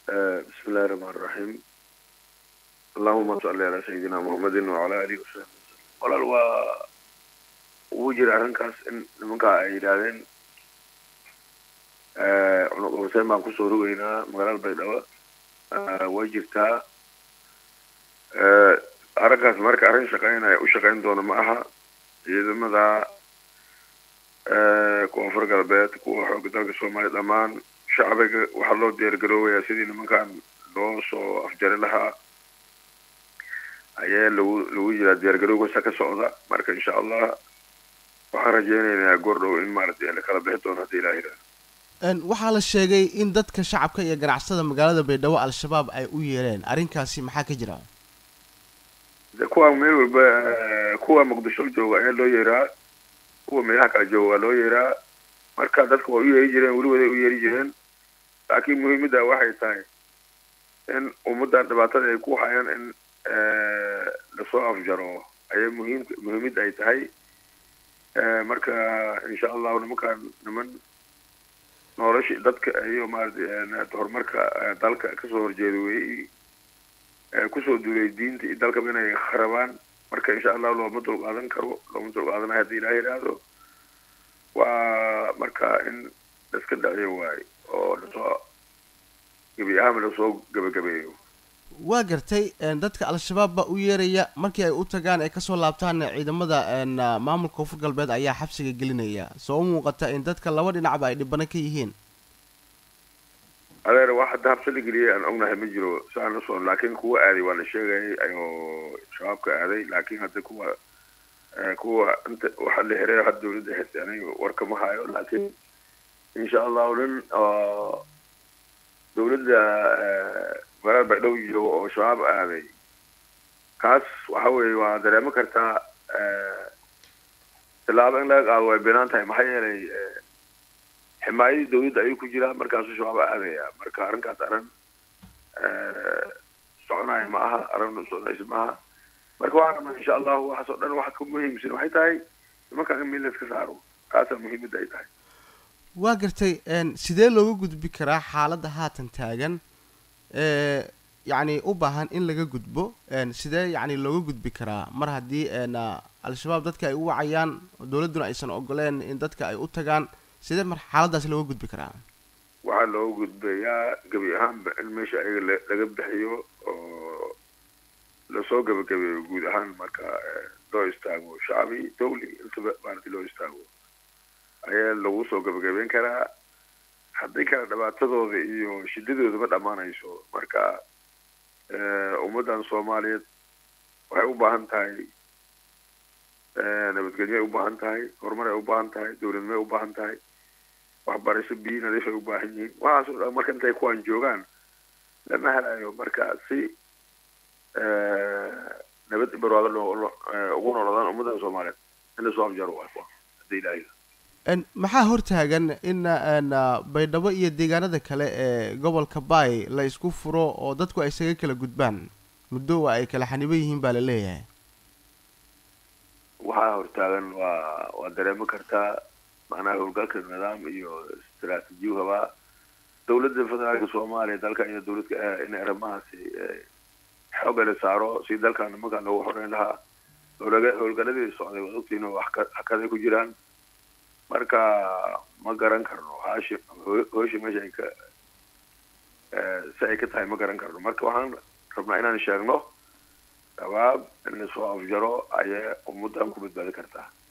بسم الله الرحمن الرحيم اللهم صل على سيدنا محمد وعلى آله وصحبه walaal waa ugu jira arrinkaas in nimankaa ay yidhaahdeen cunuq huseen baan kusoo rogeynaa magaalada baydhabo way jirtaa arrinkaas marka arrin shaqeynaya u shaqeyn doona ma aha ciidamada koonfur galbeed kuwa xooga dalka soomaaliya dhammaan shacbiga waxaa loo diyaargaroobayaa sidii nimankan loo soo afjari lahaa ayaa lagu lagu jiraa diyaargarowgasa ka socda marka insha allah waxaan rajeynaynaa goordhow in maaragtay la kala bixi doono hadii ilaah yidhaah waxaa la sheegay in dadka shacabka iyo ganacsada magaalada baydhabo al-shabaab ay u yeereen arrinkaasi maxaa ka jira de kuwa meel walba kuwa muqdisho jooga ayaa loo yeeraa kuwa meelaha kala jooga waa loo yeeraa marka dadka waa u yeeri jireen weligood ay u yeeri jireen laakiin muhiimidda waxay tahay in ummaddan dhibaatada ay ku hayaan in lasoo afjaro ayay muhiim muhiimidda ay tahay marka insha allahu nimankaan niman nolosha dadka iyo maarata horumarka dalka kasoo horjeeda wey kusoo duulay diinta iyo dalkaba inay kharabaan marka insha allahu looma dulqaadan karo looma dulqaadanayo haddii ilaah yidhaahdo waa marka in laiska dhaciyo waayo oo lasoo gebi ahaanba lasoo gebagabeeyo waa gartay dadka al-shabaab baa u yeeraya markii ay u tagaan ay kasoo laabtaan ciidamada maamulka koonfur galbeed ayaa xabsiga gelinaya soo u muuqata in dadka laba dhinacba ay dhibano ka yihiin adeer wax hadda habsi la geliyay aan ognahay ma jiro saan usoo laakiin kuwa aaday waa la sheegayay ayoo shabaabka aaday laakiin hadda kuwa kuwa inta waxa la xiray hadda dawladda xirtay aniga warkama hayo laakiin insha allahu nin oo dawladda magaalada baydhabo jooga oo shabaab aaday kaas waxa weeye waa dareemo kartaa tilaabo in laga qaado way binaan tahay maxaa yeelay ximaayadii dawladda ayuu ku jiraa markaasuu shabaab aadaya marka arrinkaas arrin soconaya ma aha arrin soconaysa ma aha marka waxaa insha allahu waxaas oo dhan waxa ka muhiimsan waxay tahay nimankan in meel la iska saaro kaasaa muhiimadda ay tahay waa gartay sidee looga gudbi karaa xaaladda haatan taagan yacni u baahan in laga gudbo sidee yacni looga gudbi karaa mar haddii al-shabaab dadka ay u wacayaan dowladduna aysan ogoleen in dadka ay u tagaan sidee mar xaaladaas looga gudbi karaa waxaa looga gudbayaa gebi ahaanba in meesha ayaga laga bixiyo oo lasoo gebagabeeyo guud ahaan marka loo istaago shacbi dawli intaba maaragtay loo istaago ayaa lagu soo gebagabeyn karaa haddii kale dhibaatadooda iyo shidadooda ma dhammaanayso marka ummaddan soomaaliyeed waxay u baahan tahay nabadgelyoay u baahan tahay horumar ay u baahan tahay dawladnimay u baahan tahay waxbarasho biyo nadiif ay u baahan yihiin waxaas o dhan marka intay kuwaan joogaan lama helayo marka si nabad barwaado loo ugu noolaadaan ummaddan soomaaliyeed in lasoo afjaro waa hadii ilaahay maxaa hortaagan in baydhabo iyo deegaanada kale ee gobolka baay la isku furo oo dadku ay isaga kala gudbaan muddo waa ay kala xaniban yihiin baa la leeyahay waxaa hortaagan waa waa dareemi kartaa macnaha howlgalka nidaam iyo istaraatiijiyu habaa dawladda federaalka soomaaliya dalka iyo dawladka in arrimahaasi xooga la saaro si dalkan nimankan loogu xoreyn lahaa howlaga howlgaladii socday waad ogtiin oo hakaday ku jiraan marka ma garan karno haashi hoosha meesha ay ka si ay ka tahay ma garan karno marka waxaan rabnaa inaan sheegno shabaab in lasoo afjaro ayay ummaddan ku badbaadi kartaa